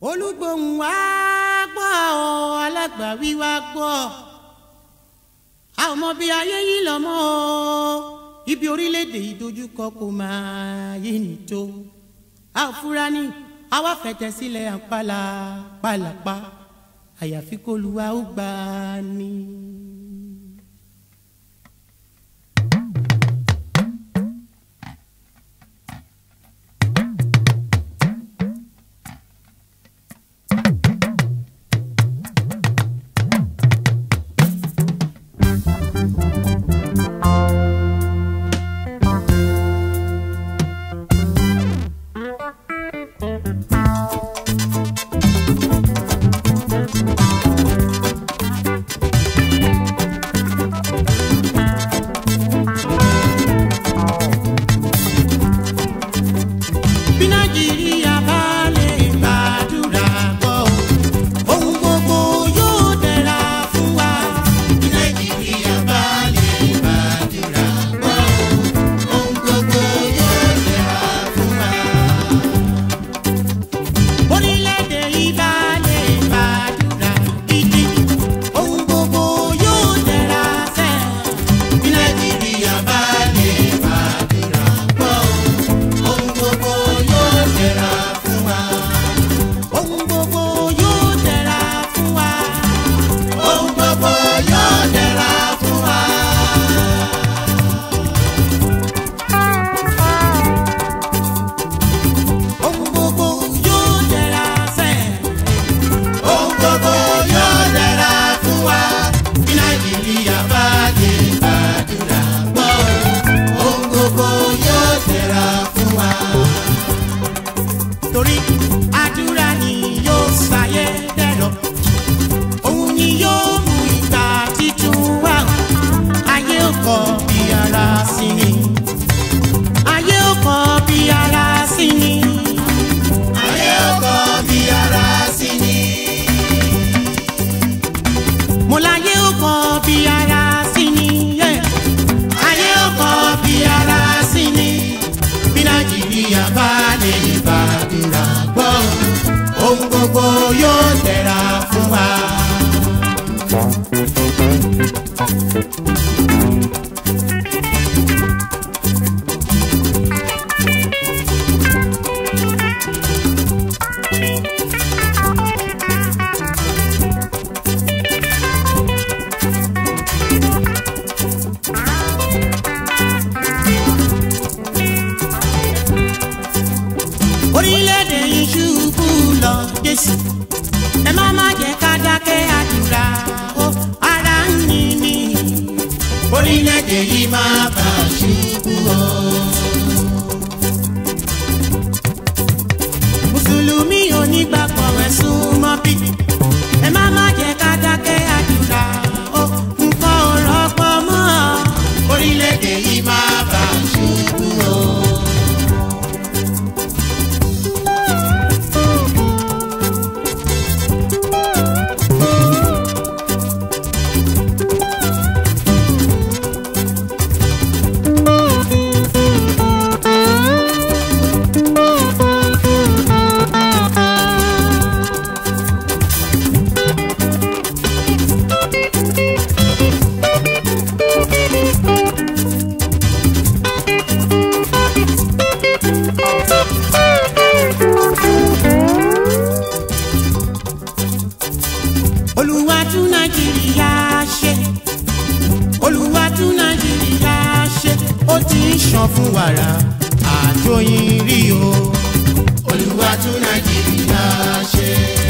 olùgbòhùn wá gbọ́ ọ alágbàwí wá gbọ́ a ò mọ bí ayé yìí lọ mọ́ ọ ibi orílẹ̀-èdè ìdojúkọ kò máa yé ni tó a ò fura ní àwa fẹ̀tẹ̀ sílẹ̀ àpàlà pàlàpà àyàfi kó lu wa ó gbà ní. bí nàìjíríà bá lè gbàdúrà gbọ́ ohun gbogbo yóò dára fún wa. bí nàìjíríà bá lè gbàdúrà gbọ́ ohun gbogbo yóò dára fún wa. orílẹ̀-èdè yìí bá lè gbàdúrà gidi ohun gbogbo yóò dára fẹ́. bí nàìjíríà bá lè gbàdúrà gbọ́ ohun gbogbo yóò dára fún wa. ohun gbogbo yóò dára fún wa. ohun gbogbo yóò dára fún wa. ohun gbogbo yóò dára fẹ́. ohun gbogbo yóò dára fún wa. bí nàìjíríà bá lè gbàdúrà gbọ́ ohun gbogbo yóò dára fún wa torí àdúrà ni yóò ṣàyẹ dẹ̀rọ̀ òun ni yóò mú ìgbà títún wá ayé ò kọ bí ara sí ni ayé ò kọ bí ara sí ni ayé ò kọ bí ara sí ni mo láyé ò kọ bí ara sí ni yeah. ayé ò kọ bí ara sí ni bí nàìjíríà bá lè gbàdúrà gbọ́ ohun gbogbo yóò tẹ̀ra fún wa. orílẹ̀-èdè yìí ṣubú lọ jésù ẹ má má jẹ́ ká dákẹ́ àdúrà ó ara ń ní ní. orílẹ̀-èdè yìí má bà ṣubú o. mùsùlùmí onígbàgbọ́ ẹ̀ súnmọ́ bí ẹ má má jẹ́ ká dákẹ́ àdúrà ó nǹkan ò rọ́pọ̀ mọ́ orílẹ̀-èdè yìí má bà ṣubú o. olúwa tún nàìjíríà ṣe olúwa tún nàìjíríà ṣe ó ti ń ṣàn fún wàrà àjọyìn rí o olúwa tún nàìjíríà ṣe.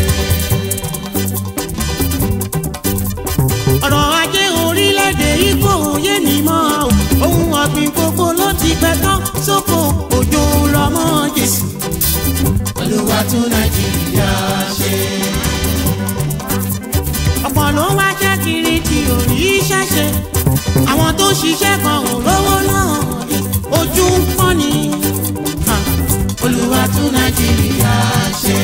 ọ̀rọ̀ ajé orílẹ̀-èdè igbó òye ni mọ́ o ohun ọ̀gbìn gbogbo ló ti pẹ́ tán sóko òjò rọmọ jésù olúwa tún nàìjíríà ṣe ọ̀pọ̀ ló wá jẹ́ kiri tí ò rí iṣẹ́ ṣe àwọn tó ṣiṣẹ́ kan ò rówó náà ojú ń pọ́n ni Ha, olúwa tún nàìjíríà ṣe.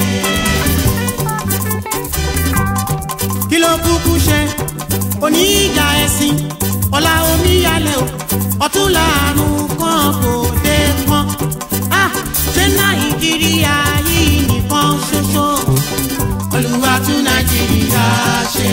kí ló kúkú ṣe òní ìjà ẹ̀sìn ọ̀la omíyalẹ̀ o ọ̀tún làárùn kan kò dé kan. Ah, ṣé nàìjíríà yìí nìkan ṣoṣo ṣe.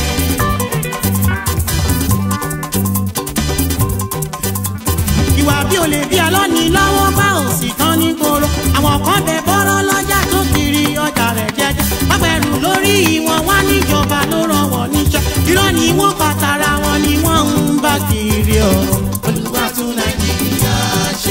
ìwà bí olè bí alọ́ni lọ́wọ́ bá òsì tán ní gbòòrò àwọn kan bẹ bọ́rọ́ lọ́jà tó kiri ọjà rẹ̀ jẹjẹ pápẹ́rù lórí wọn wá níjọba ló rán wọn níṣẹ́ irọ́ ni wọ́n pàtàrà wọn ni wọ́n ń bá kiri o. olúwa tún nàìjíríà ṣe.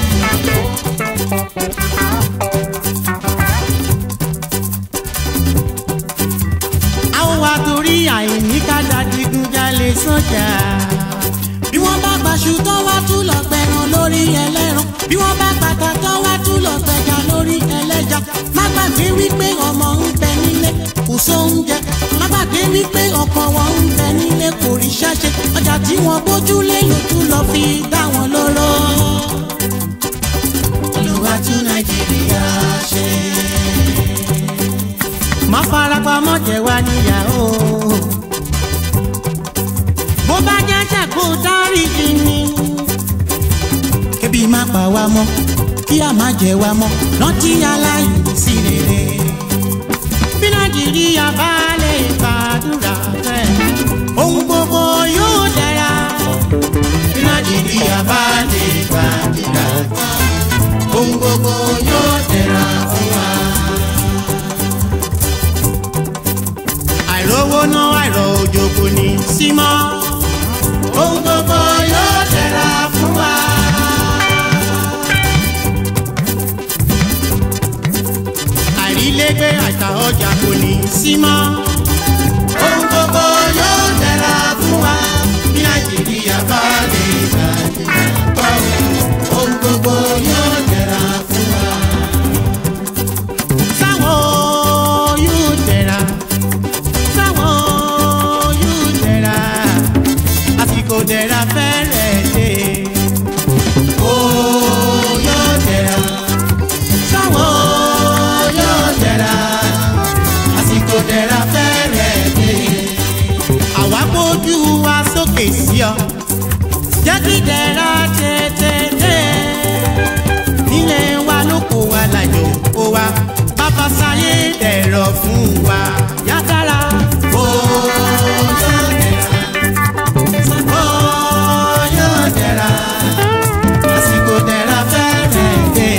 àwọn wa torí àìní kájà digunjalè sọ́jà. bí wọ́n bá gbaṣu tó wá tún lọ pẹran lórí ẹlẹ́ran bí wọ́n bá pàtà tó wá tún lọ pẹja lórí ẹlẹ́ja. má gbàgbé wípé ọmọ ń bẹ nílé kò sóúnjẹ má gbàgbé wípé ọkọ wọn ń bẹ nílé kò ríṣẹ́ ṣe ọjà tí wọ́n gbójúlé ló tún lọ fi dá wọn lóró. olúwa tún nàìjíríà ṣe. má farapamọ́ jẹ́ wá níyàwó. bó bá jẹ́ ṣàkó dáríjì ni. kébi má pa wá mọ́ kí a má jẹ wá mọ́ rántí aláìní sí rere. bí nàìjíríà bá lè gbàdúrà fẹ́ ohun gbogbo yóò dára. bí nàìjíríà bá lè gbàdúrà ohun gbogbo yóò tẹ̀ra fún wa. àìrówó náà àìrọ̀ òjò kò ní í sí mọ́. ohun gbogbo yóò tẹ̀ra fún wa. àìrílégbé àìta ọjà kò ní í sí mọ́. ohun gbogbo yóò tẹ̀ra fún wa. bí nàìjíríà bá lè gbàdúrà ohun gbogbo yóò tẹ̀ra fún wa. sáwọn yóò tẹ̀ra sáwọn yóò tẹ̀ra àsìkò tẹ̀ra fẹ́rẹ̀ dé. ó yóò tẹ̀ra sáwọn yóò tẹ̀ra àsìkò tẹ̀ra fẹ́rẹ̀ dé. àwa gbójú wa sókè sí ọ jẹ́ kí tẹ̀ra tètè dé. nílé wa lóko wa làjò kó wa bàbá sáyé dẹ̀rọ̀ fún wa yádára. ó yóò tẹ̀ra ó yóò tẹ̀ra àsìkò tẹ̀ra fẹ́rẹ̀ dé.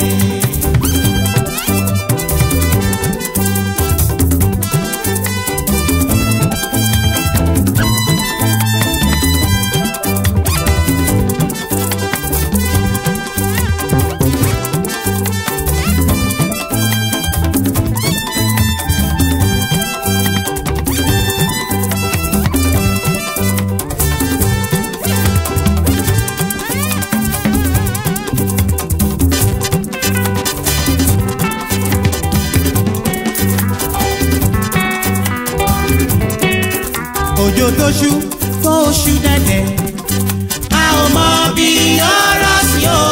òjò tó ṣú tó ṣú dẹ̀dẹ̀ a ò mọ bí ọ̀rọ̀ sí o.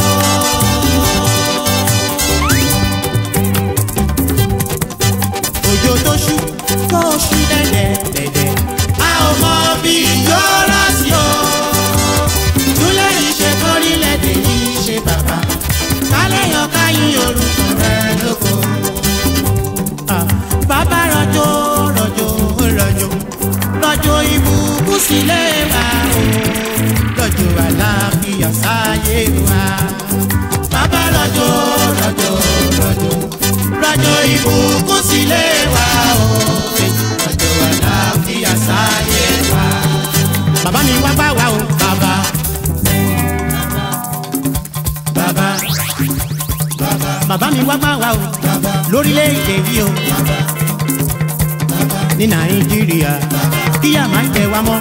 òjò tó ṣú tó ṣú dẹ̀dẹ̀ dẹ̀dẹ̀ a ò mọ bí ọ̀rọ̀ sí o. túlẹ̀ yìí ṣe kórìlẹ̀-èdè yìí ṣe bàbá kálẹ̀ yọ káyìn orúkọ rẹ̀ lóko. Ah, bàbá rọ̀jò rọ̀jò rọ̀jò rọ̀jò ìbùkún sílé wa o rọ̀jò àlàáfíà sáyé wa. bàbá rọ̀jò rọ̀jò rọ̀jò rọ̀jò ìbùkún sílé wa o rọ̀jò àlàáfíà sáyé wa. bàbá mi wá bá wa o bàbá. bàbá bàbá mi wá bá wa o lórílẹ̀‐èdè yìí o ní nàìjíríà kíyà máa ń jẹ wá mọ́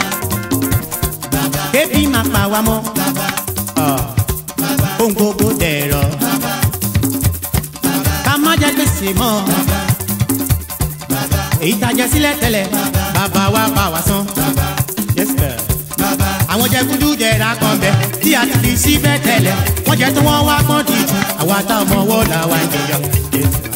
kébí máa pa wá mọ́ Ọ̀, ohun gbogbo dẹ̀rọ̀ ká má jẹ gbèsè mọ́ èyí tá a jẹ sílẹ̀ tẹ́lẹ̀ bàbá wa bá wa san Yes, sir. àwọn jẹkúdú jẹra kan bẹ tí a ti fi síbẹ̀ tẹ́lẹ̀ wọ́n jẹ tí wọ́n wá pọ́n dìjú àwa tá ọmọ wọ́ọ̀ làwa ń jẹyọ. Yes, sir.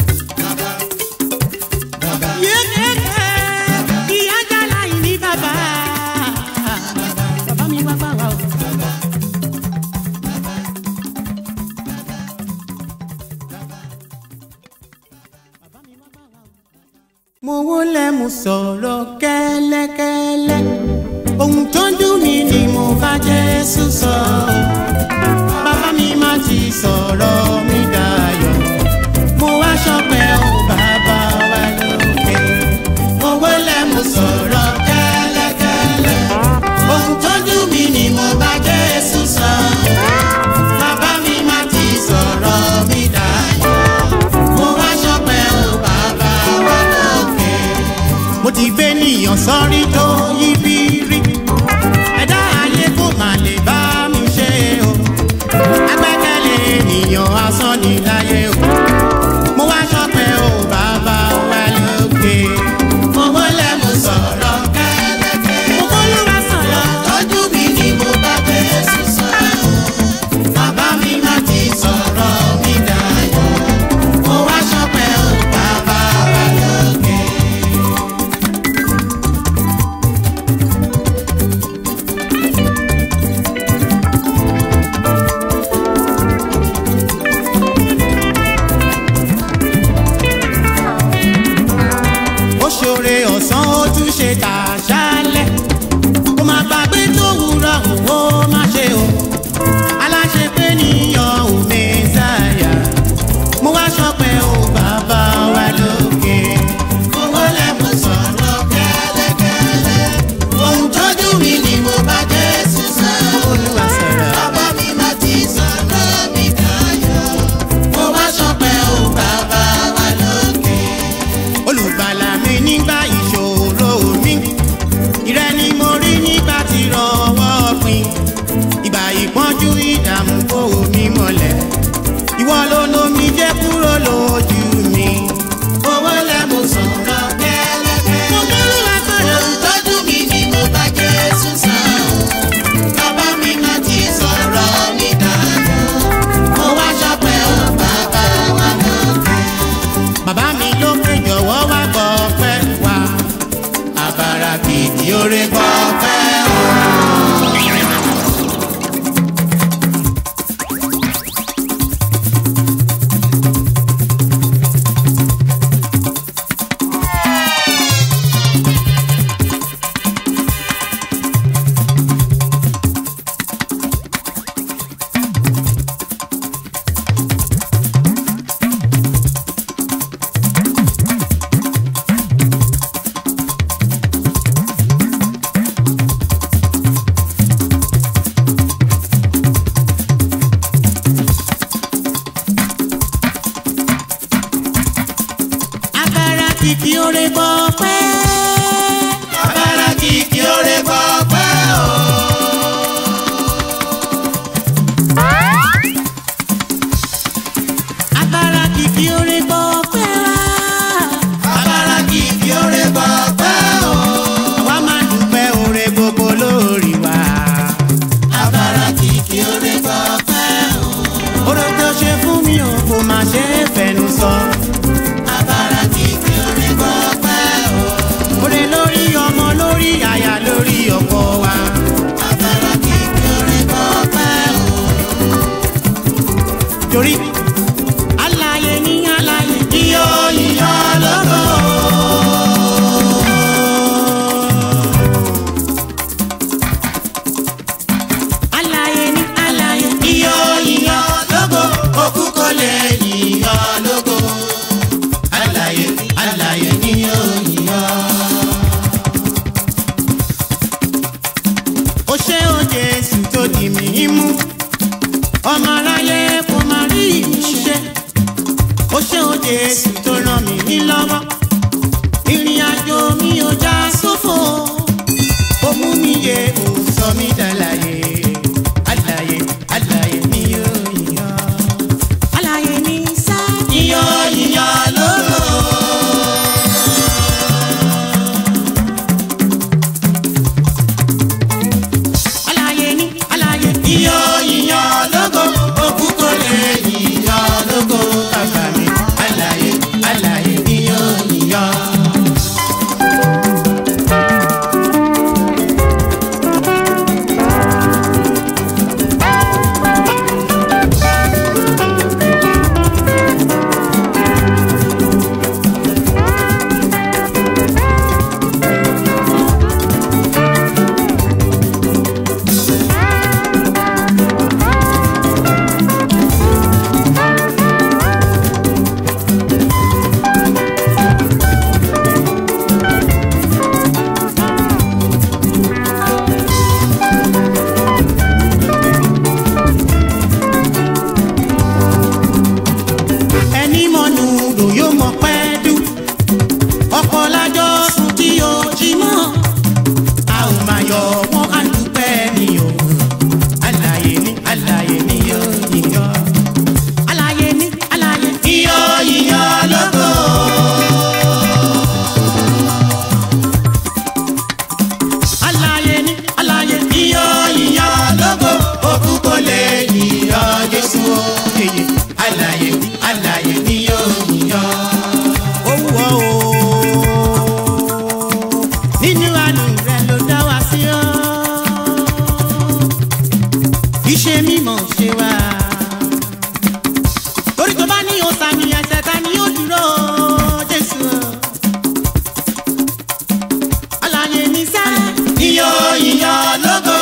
mo wólẹ̀ mo sọ̀rọ̀ kẹ́lẹ́kẹ́lẹ́ ohun tó ń dùn mí ni mo bá Jésù sọ bàbá mi má ti sọ̀rọ̀ mi dayọ̀ mo wá ṣọpẹ́ o bàbá wa lókè mo wólẹ̀ mo sọ̀rọ̀ kẹ́lẹ́kẹ́lẹ́ ohun tó ń dùn mí ni mo bá Jésù sọ bàbá mi má ti sọ̀rọ̀ mi dayọ̀ mo wá ṣọpẹ́ o bàbá wa lókè mo ti gbé níyàn sọ́rí tó yí bírí ẹ̀dá ayé kò má lè bá mi ṣe o agbẹ́kẹ̀lé ènìyàn asán ní láyé o mo wá ṣọpẹ́ o bàbá wa lókè mo wọlé mo sọ̀rọ̀ kẹ́lẹ́kẹ́ mo bólúwa sọ̀rọ̀ tọ́jú mi ni mo bá Jésù sọ̀rọ̀ bàbá mi má ti sọ̀rọ̀ mi dayọ̀ mo wá ṣọpẹ́ o bàbá wa lókè. ó ṣoore ọ̀sán ó tún ṣe tàṣálẹ̀ kó má gbàgbé tó wúrọ̀ òun ó má ṣe o aláṣẹ pé níyàn ò mẹ́sàáyà mo wá ṣọpẹ́ o bàbá wa lókè. mo wọlé mo sọ̀rọ̀ kẹ́lẹ́kẹ́lẹ́ ohun tójú mi ni mo bá Jésù sọ. Olúwa sọ̀rọ̀. bàbá mi má ti sọ̀rọ̀ mi dayọ̀ mo wá ṣọpẹ́ o bàbá wa lókè olùgbàlà mi nígbà ìṣòro mi ìrẹ ni mo rí nígbà tí rọwọ́ pin ìgbà ìpọ́njú ìdààmú kò mí mọ́lẹ̀ ìwọ ló lomi jẹ́ kúrò lójú mi. owó lẹ mo sọ̀rọ̀ kẹ́lẹ́kẹ́. mo kúrò látọ̀dọ̀. olùtọ́jú mi ni mo bá Jésù sàn. bàbá mi má ti sọ̀rọ̀ mi dáadáa. mo wá ṣọpẹ́ o bàbá wa lókè bàbá mi lókè jọ̀wọ́ wá gbọ́ pẹ́ wá àbàrà kìkì oore gbọ́ pẹ́ o. àbàrà kìkì oore gbọ́ pẹ́. àbàrà kìkì oore gbọ́ pẹ́ o. àbàrà kìkì oore gbọ́ pẹ́ wá. àbàrà kìkì oore gbọ́ pẹ́ o. àwa máa dúpẹ́ oore gbogbo lórí wa. àbàrà kìkì oore gbọ́ pẹ́ o. oore tó ṣe fún mi ò kò má ṣe é fẹnu sọ. àbàrà kìkì oore gbọ́ pẹ́ o. oore lórí ọmọ lórí aya lórí ọkọ wa. àbàrà kìkì oore gbọ́ pẹ́ o. torí alaye ní alaye iyọ̀ iyọ̀ lọ́gọ́. alaye ní alaye iyọ̀ iyọ̀ lọ́gọ́ òkú kò lè yíyọ̀ lọ́gọ́. alaye alaye ní iyọ̀ iyọ̀. ó ṣe ó Jésù tó di mí mú ọmọ aráyé kò má rí ìṣe ó ṣe ó Jésù tó ràn mí ní lọ́wọ́ ìrìn àjò mi ò já sófo ó mú mi yé ó sọ mí dàlàyé àlàyé àlàyé mi yóò yíyan àlàyé mi sá yíyan yíyan lógo. Àlàyé ní àlàyé yíyan yíyan lógo òkú kò lè yíyan lógo bàbá mi àlàyé àlàyé yíyan yíyan. ṣe mímọ̀ ṣe wá. torí tó bá ní ọ̀sà ní ẹsẹ̀ ta ni ó dúró jésù. alààyè ní sẹ́. iyọ̀ iyọ̀ lógo.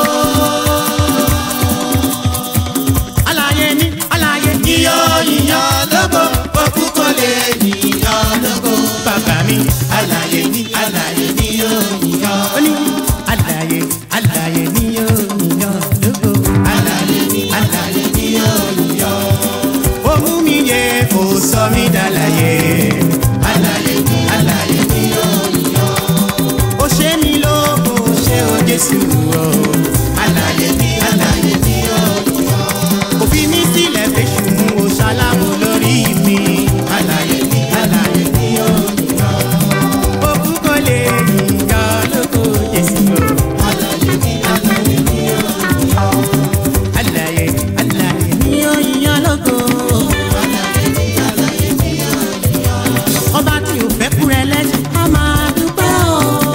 alààyè ní alààyè. iyọ̀ iyọ̀ lógo. òkú kò lè yíyọ̀ lógo. bàbá mi alààyè ní alààyè ní yóò yíyọ̀. ó ní alààyè alààyè ní yóò yíyọ̀ lógo. alààyè ní alààyè ní yóò yíyọ̀. ó mú mi yẹ kó sọ mí dàlàyé. alààyè ní alààyè ní yóò yíyọ̀. ó ṣe mí lógo ṣé o jésù o. alààyè ní alààyè ní yóò yíyọ̀. òfin mi sílẹ̀ fèsù mú o ṣaláwo lórí mi. alààyè ní alààyè ní yóò yíyọ̀. òkú kò lè yíyọ̀ lógo jésù o. alààyè ní alààyè ní yóò yíyọ̀. alààyè alààyè ní yóò yíyọ̀ lógo. ọba tí ò fẹ́ kú rẹ lẹ́sìn á máa dúpẹ́ o.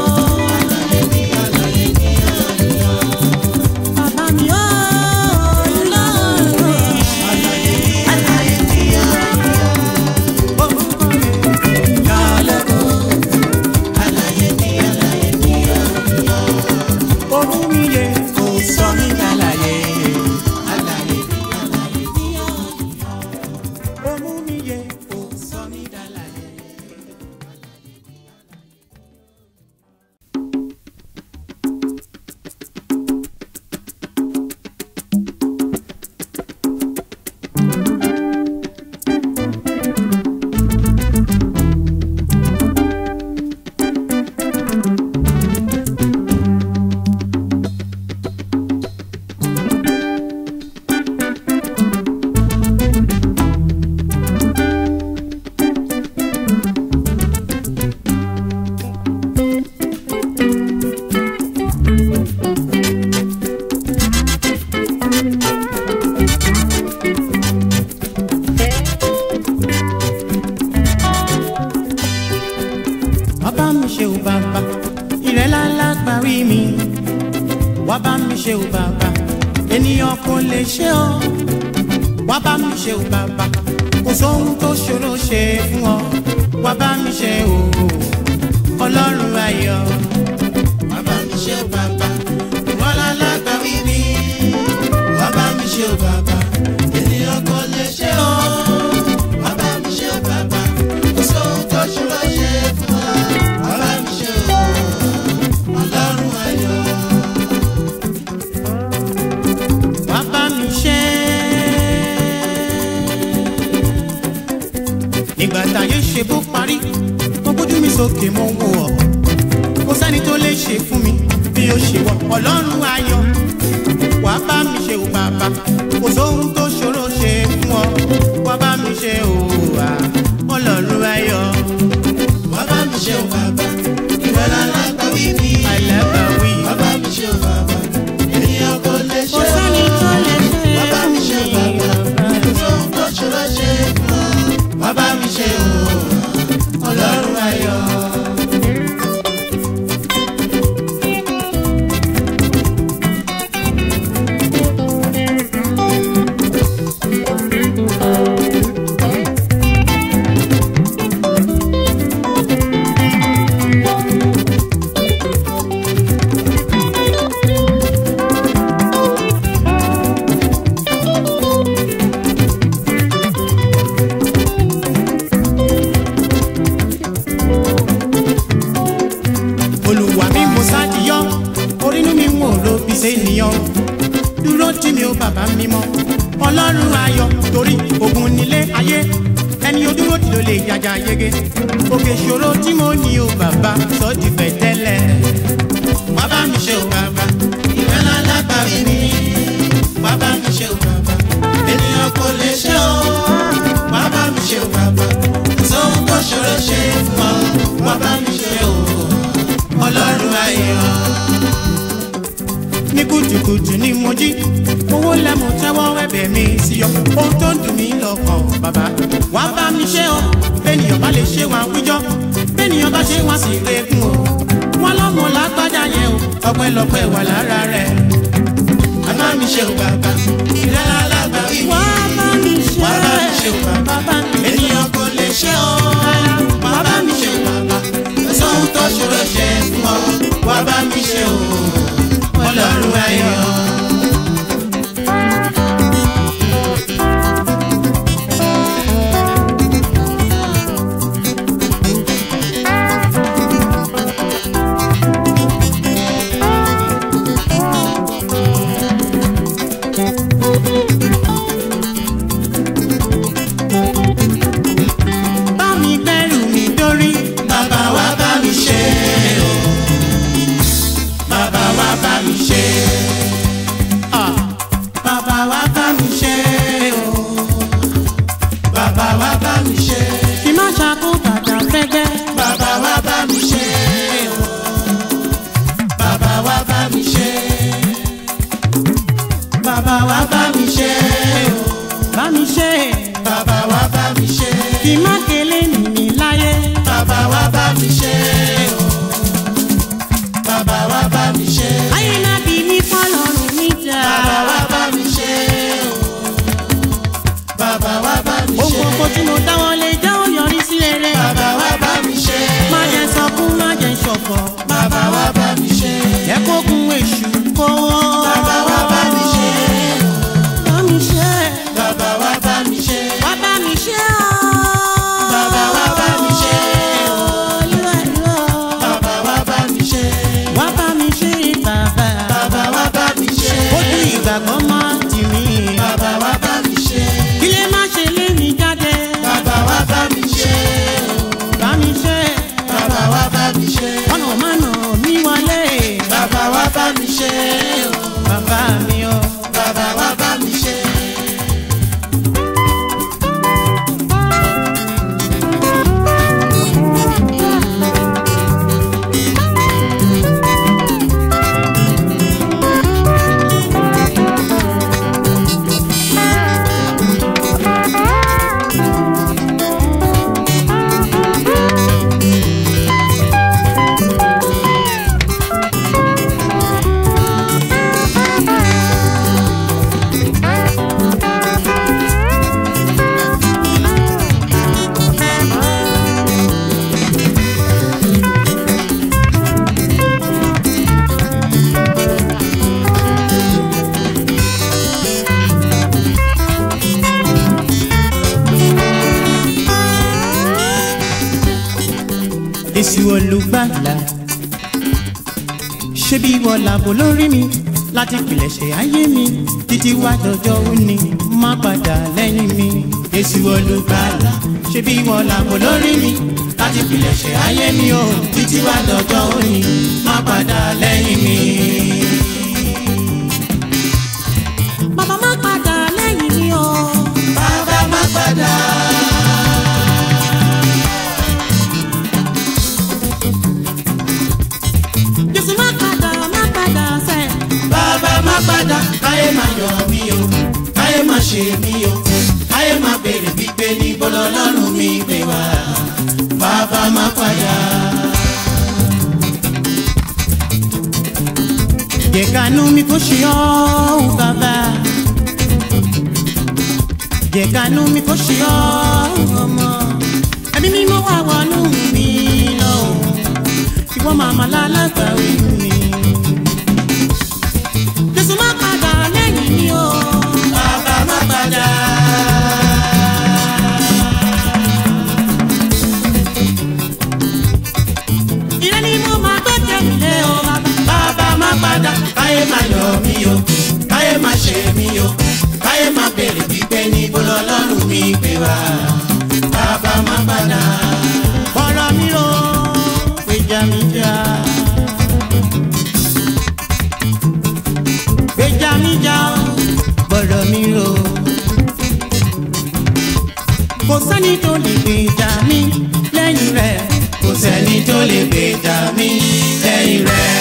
bàbá mi ó lọ́rùn. Àlàyé ni ó orúkọ rẹ̀ yọ lógo. Àlàyé ni àlàyé ni ó orú mi yẹ kó sọ mí dàlàyé. Àlàyé ni àlàyé ni ó orú mi yẹ kó sọ mí dàlàyé. bàbá mi ṣe ò bàbá ìrẹ́lá lágbàrí mi wá bá mi ṣe ò bàbá ènìyàn kò lè ṣe ọ́ wá bá mi ṣe ò bàbá kò sóhun tó ṣòro ṣe fún ọ wá bá mi ṣe ò ọlọ́run ayọ̀. wá bá mi ṣe ò bàbá ìrẹ́lá lágbàrí mi wá bá mi ṣe ò bàbá ènìyàn kò lè ṣe ọ́ wá bá mi ṣe ò bàbá kò sóhun tó ṣòro ṣe fún ọ wá bá mi ṣe ò ọlọ́run ayọ̀. wá bá mi ṣe. nígbà táyé ṣe bó parí mo gbójú mi sókè mo wò ọ́ kò sẹ́ni tó lè ṣe fún mi bí ó ṣe wọ ọlọ́run ayọ̀ wá bá mi ṣe ò bàbá kò sóhun tó ṣòro ṣe fún ọ wá bá mi ṣe ò wá ọlọ́run ayọ̀ wá bá mi ṣe ò bàbá ìrọ̀lá lágbàwí mi àìlágbàwí wá bá mi ṣe ò bàbá ènìyàn kò lè ṣe Kò sẹ́ni tó lè ṣe wá bá mi ṣe ò bàbá kò sóhun tó ṣòro ṣe fún ọ wá bá mi ṣe ò ọlọ́run ayọ̀. olùwà mi mo ṣàdìyọ orínú mi wò ló fi ṣe ènìyàn dúró tí mi ò bàbá mi mọ ọlọ́run ayọ̀ torí ogun nílé ayé ẹni ojúmọ́ tí ló lè jàjà yege òkè ìṣòro tí mo ní o bàbá sọ di fẹ̀tẹ́lẹ̀ bàbá mi ṣe o bàbá ìfẹ́ lálá parí mi bàbá mi ṣe o bàbá ènìyàn kò lè ṣe o bàbá mi ṣe o bàbá sóhun tó ṣòro ṣe fún ọ bàbá mi ṣe o ọlọ́run ayọ̀. ní kùtùkùtù ni mo jí owó lẹ́mu tẹ́wọ́ ẹ̀bẹ̀ mi sí ọ ohun tó ń dùn mí lọ́kàn bàbá wàá bá mi ṣe ọ bẹ́ẹ̀nìyàn bá lè ṣe wọn àwùjọ bẹ́ẹ̀nìyàn bá ṣe wọn sì rẹ́gùn o wọn lọ́mọ lágbájá yẹn o ọpẹ́lọpẹ́ wà lára rẹ̀ bàbá mi mi ṣe o bàbá ìrẹ́lá alágbàwí mi. wá bá mi ṣe wá bá mi ṣe o bàbá bàbá mi ènìyàn kò lè ṣe o wá bá mi ṣe o bàbá sóhun tó ṣòro ṣe fún ọ wá bá mi ṣe o ọlọ́run ayọ̀. bá mi gbẹ́rù mi dórí bàbá wa bá mi ṣe o bàbá wa bá mi ṣe Ah, bàbá wa bá mi ṣe o bàbá wa bá mi ṣe kí má ṣàkó bàtà fẹ́gbẹ́ bàbá wa bá mi ṣe o bàbá wa bá mi ṣe bàbá wa bá mi ṣe o bá mi ṣe bàbá wa bá mi ṣe kí má kélé nìyí láyé bàbá wa bá mi ṣe o bàbá wa bá mi ṣe ayé náà bí mi fọlọ́run mi jà bàbá wa bá mi ṣe o bàbá wa bá mi ohun ṣe gbogbo tí mo dáwọ́ lé jẹ́ ó yọrí sí rere bàbá wa bá mi ṣe má jẹ́ sọkún má jẹ́ ṣọ̀fọ̀ bàbá wa bá mi ṣe jẹ́ kó gun èṣù kówó bàbá wa bá mi ṣe bá mi ṣe bàbá wa bá mi ṣe wá bá mi ṣe ọ́. bàbá wa bá mi ṣe Olúwa, Olúwa. bàbá wa bá mi ṣe wá bá mi ṣe bàbá bàbá wa bá mi ṣe ojú ìgbàgbọ́ máa tì mí bàbá wa bá mi ṣe kí lè má ṣe lé mi jáde bàbá wa bá mi ṣe bá mi ṣe bàbá wa bá mi ṣe ọ̀nà má nà mí wọlé bàbá wa bá mi ṣe bàbá mi o. bàbá wa bá mi ṣe. Èsì olùgbàlà ṣé bí wọ́n làbò lórí mi láti pìlẹ̀ṣẹ̀ ayé mi títí wá dọjọ́ òní má padà lẹ́yìn mi. Èsì olùgbàlà ṣé bí wọ́n làbò lórí mi láti pìlẹ̀ṣẹ̀ ayé mi o títí wá dọjọ́ òní má padà lẹ́yìn mi. bàbá má padà lẹ́yìn mi o. Bàbá má padà. Jésù má padà má padà sẹ́. Bàbá má padà káyé má yọ̀ mí o káyé má ṣe mí o káyé má béèrè wípé níbo lọ́lọ́run mi gbé wá. Bàbá má padà. Jẹ̀kanú mi kò ṣe ọ́ bàbá. Jẹ̀kanú mi kò ṣe ọ́ ọmọ. Ẹbí mi mọ́ wá wọnú mi lọ. Ìwọ màmá lálágbàwí mi. Jésù má padà lẹ́yìn mi o. Bàbá má padà. Ìrẹ́ ni mo máa gbẹ́kẹ̀ mi lé o bàbá. Bàbá má padà káyé má yọ̀ mí o káyé má ṣe mí o káyé má béèrè wípé níbo lọ́lọ́run mi gbé wá. Bàbá má padà. Bọ́lá mi ro gbèjà mi jà. Gbèjà mi jà o, bọ́lá mi ro. Kò sẹ́ni tó lè gbèjà mi lẹ́yìn rẹ̀. kò sẹ́ni tó lè gbèjà mí lẹ́yìn rẹ̀.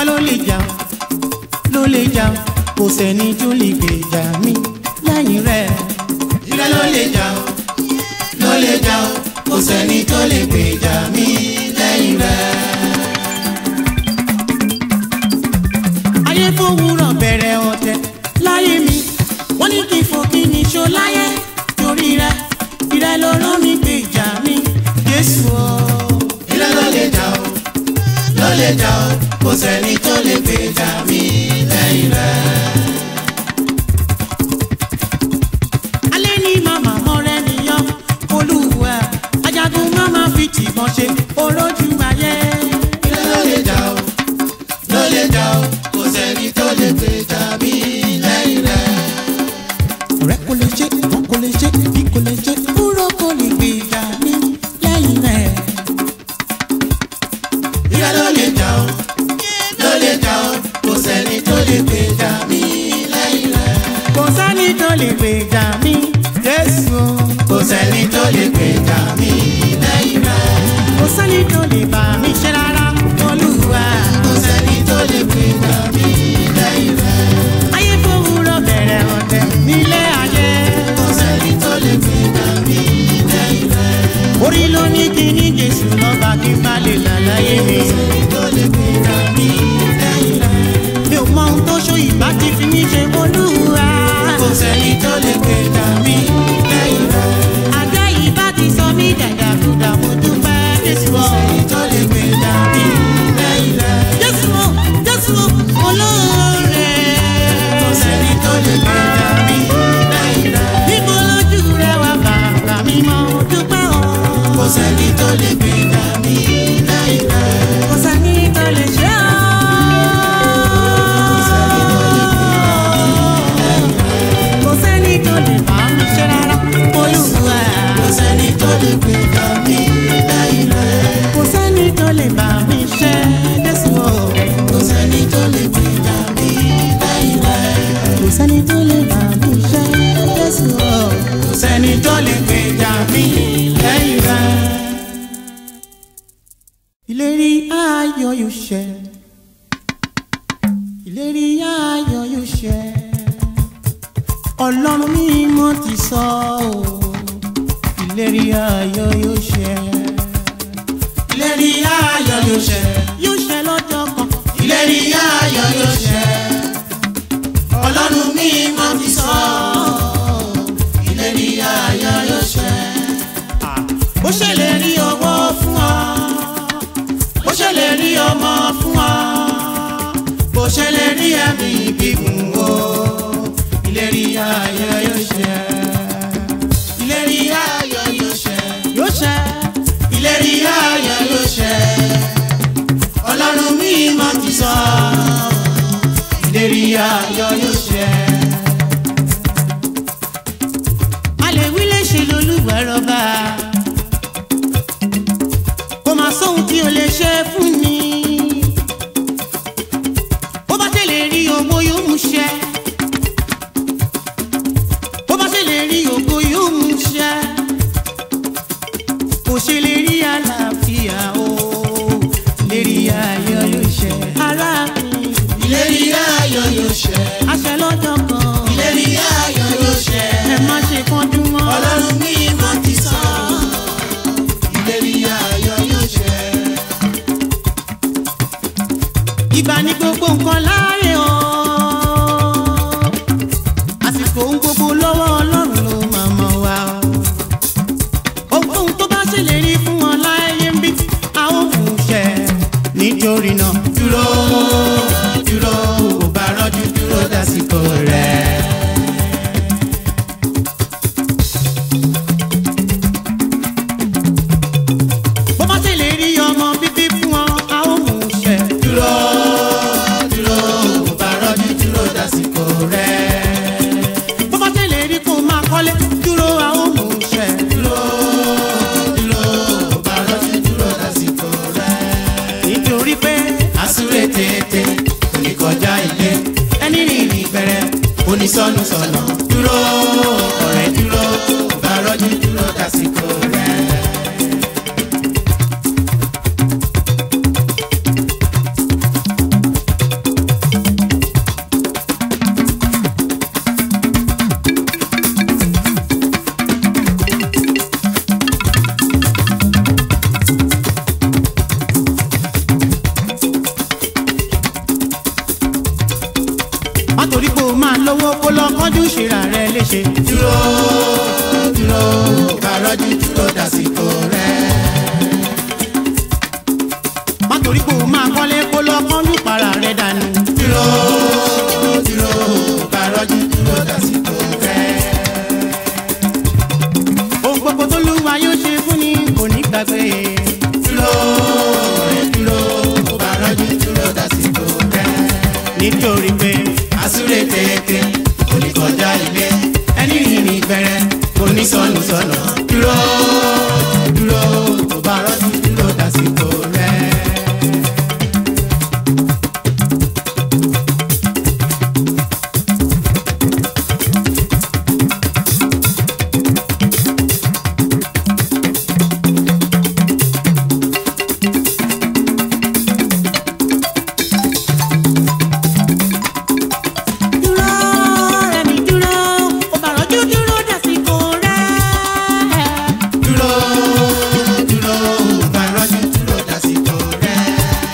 ìwọ ló lè jà ló lè jà kò sẹ́ni tó lè gbèjà mi lẹ́yìn rẹ̀. ìrẹ́ ló lè jà ó ló lè jà ó kò sẹ́ni tó lè gbèjà mí lẹ́yìn rẹ̀. ayé fowórọ̀ bẹ̀rẹ̀ ọ̀tẹ̀ láyé mi wọ́n ní kí n fò kí ni ṣó láyé torí rẹ̀ ìrẹ́ ló rán mi gbèjà mi Jésù o. ìrẹ́ ló lè jà ó ló lè jà ó kò sẹ́ni tó lè gbèjà mí lẹ́yìn rẹ̀. alẹ́ ní màmá mọ́rẹ́ nìyàn olúwa ajagun máma fi tìbọn ṣe orójú ayé. ìrẹ́ ló lè jà ó ló lè jà ó kò sẹ́ni tó lè gbèjà mí lẹ́yìn rẹ̀. ọ̀rẹ́ kò lè ṣe ìwọ́n kò lè ṣe ìbí kò lè ṣe kúrò kò lè gbèjà mi lẹ́yìn rẹ̀. ìrẹ́ ló lè jà ó ló lè jà ó kò sẹ́ni tó lè gbèjà mí lẹ́yìn rẹ̀. kò sẹ́ni tó lè gbèjà mi Jésù o. kò sẹ́ni tó lè gbèjà mí lẹ́yìn rẹ̀. kò sẹ́ni tó lè bá mi ṣe rárá olúwa. kò sẹ́ni tó lè gbèjà mí lẹ́yìn rẹ̀. ayé fowórọ̀ bẹ̀rẹ̀ ọ̀tẹ̀ nílé ayé. kò sẹ́ni tó lè gbèjà mí lẹ́yìn rẹ̀. orí ló ní kí ní Jésù lọ́ba kí n bá lè là láyé mi. kò sẹ́ni tó lè gbèjà mí lẹ́yìn rẹ̀. mi ò mọ ohun tó ṣó ìbá ti fi mí ṣe olúwa. kò sẹ́ni tó lè gbèjà mí lẹ́yìn rẹ̀. àgbẹ̀ yìí bá ti sọ mí dàdàkúdà mo dúpẹ́ Jésù kò o. sẹ́ni tó lè gbèjà mí lẹ́yìn rẹ̀. Jésù o Jésù o olóore. kò sẹ́ni tó lè gbèjà mí lẹ́yìn rẹ̀. níbo lójú rẹ wà bàbá mi mọ dúpẹ́ o. kò sẹ́ni tó lè gbèjà mí lẹ́yìn rẹ̀. kò sẹ́ni tó lè ṣe ọ́. kò sẹ́ni tó lè bá mi ṣe rárá olúwa. kò sẹ́ni tó lè gbèjà mí lẹ́yìn rẹ̀. kò sẹ́ni tó lè bá mi ṣe Jésù o. kò sẹ́ni tó lè gbèjà mí lẹ́yìn rẹ̀. kò sẹ́ni tó lè bá mi ṣe Jésù o. kò sẹ́ni tó lè gbèjà mí lẹ́yìn rẹ̀. ìlérí ayọ̀ yóò ṣẹ ìlérí ayọ̀ yóò ṣẹ ọlọ́run mímọ́ ti sọ ọ́ ìlérí ayọ̀ yóò ṣẹ ìlérí ayọ̀ yóò ṣẹ. yóò ṣẹ lọ́jọ́ kan ìlérí ayọ̀ yóò ṣẹ. ọlọ́run mi máa fi sọ. ìlérí ayọ̀ yóò ṣẹ. bó ṣèlérí owó fún ọ bó ṣèlérí ọmọ fún ọ. bó ṣèlérí ẹ̀mí gígùn o. ìlérí ayọ̀ yóò ṣẹ. ìlérí ayọ̀ yóò ṣẹ. yóò ṣẹ ìlérí ayọ̀ yóò ṣẹ. ọlọ́run mi máa ti sọ. ìlérí ayọ̀ yóò ṣẹ. alẹ́ wí lè ṣe lolúwẹ̀rọ̀bà kò máa sóhun tí o lè ṣe fún ni bó bá ṣe lè rí owó yóò mú ṣẹ bó bá ṣe lè rí ògo yóò mú ṣẹ kò ṣe lè rí àlàáfíà o lè rí ayọ̀ yóò ṣẹ ara mi ìlérí ayọ̀ yóò ṣẹ. àṣẹ lọ́jọ́ kan ìlérí ayọ̀ yóò ṣẹ. ẹ má ṣe kánjú mọ́. ọlọ́run mi máa ti sọ. ìlérí ayọ̀ yóò ṣẹ. ìgbà ní gbogbo nǹkan láàyè o àsìkò ohun gbogbo lọ́wọ́ ọlọ́run ló máa mọ̀ wá o ohunkóhun tó bá ṣèlérí fún wọn láyé ń bí a ó mú ṣẹ nítorí náà dúró dúró ò bá rọ́jú dúró dásìkò rẹ̀. bó bá ṣèlérí ọmọ bíbí fún wọn a ó mú ṣẹ dúró dúró ò bá rọ́jú dúró dásìkò rẹ̀. bó bá ṣèlérí kó máa kọ́lé dúró a ó mú ṣẹ dúró dúró ò bá rọ́jú dúró dásìkò rẹ̀. nítorí pé àsúré tètè kò ní kọjá ilé ẹni rìnrìn gbẹrẹ onísọnù sọnà dúró ọ̀rẹ́ dúró ò bá rọ́jú dúró dásìkò rẹ̀. kánjú ṣera rẹ léṣe. dúró dúró kárọ́jú dúró dásìkò rẹ̀. má torí kó o máa kọ́lé kó lọ kánjú para rẹ dànù. dúró dúró kárọ́jú dúró dásìkò rẹ̀. ohun gbogbo tó lúwa yóò ṣe fún ni kò ní gbàgbé. dúró rẹ̀ dúró kárọ́jú dúró dásìkò rẹ̀. nítorí pé àsúré tètè kò ní kọjá ilé ẹni rìnrìn bẹ̀rẹ̀ kò ní sọnù sọnà dúró dúró kò bá rọ́jú dúró dásìkò rẹ̀. dúró rẹ̀ mi dúró ó bá rọ́jú dúró dàsìkò rẹ̀. dúró dúró kò bá rọ́jú dúró dásìkò rẹ̀.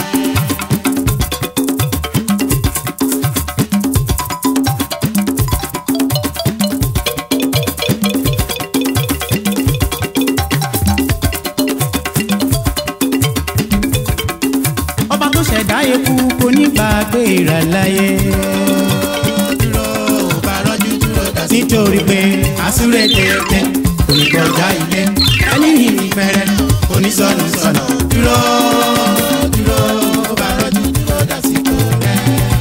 ọba tó ṣẹ̀dá eku kò ní gbàgbé rẹ̀ láyé. dúró kò bá rọ́jú dúró dásìkò nítorí pé àsúré tètè kò ní kọjá ilé ẹni rìnrìn bẹ̀rẹ̀ kò ní sọnù sọnà dúró dúró kò bá rọ́jú dúró dásìkò rẹ̀.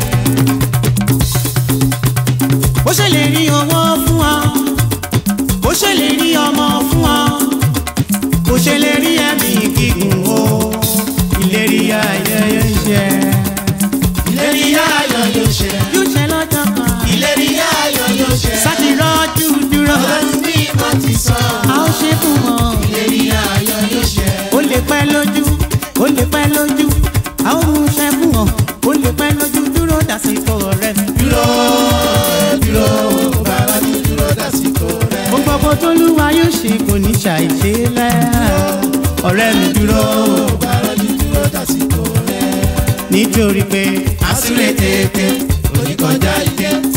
ó ṣèlérí owó fún ọ ó ṣèlérí ọmọ fún ọ ó ṣèlérí ẹ̀mí gígùn o ìlérí ayẹyẹ ṣẹ. ìlérí ayọ̀ yóò ṣẹ. yóò ṣẹ lọ́jọ́ kan ìlérí ayọ̀ yóò ṣẹ. sáti rọ́jú dúró ọlọ́run bí mo ti sọ. a ó ṣe fún wọn. ìlérí ayọ̀ yóò ṣẹ. ó lè pẹ́ lójú ó lè pẹ́ lójú a ó mú iṣẹ́ fún wọn ó lè pẹ́ lójú dúró dàsìkò rẹ̀. dúró dúró bàbá mi dúró dásìkò rẹ̀. ohun gbogbo tó lúwa yóò ṣe kò ní ṣàìṣe lẹ́ ọ̀rẹ́ mi dúró bàbá mi dúró dásìkò rẹ̀. nítorí pé àsúré tètè kò ní kọjá ilé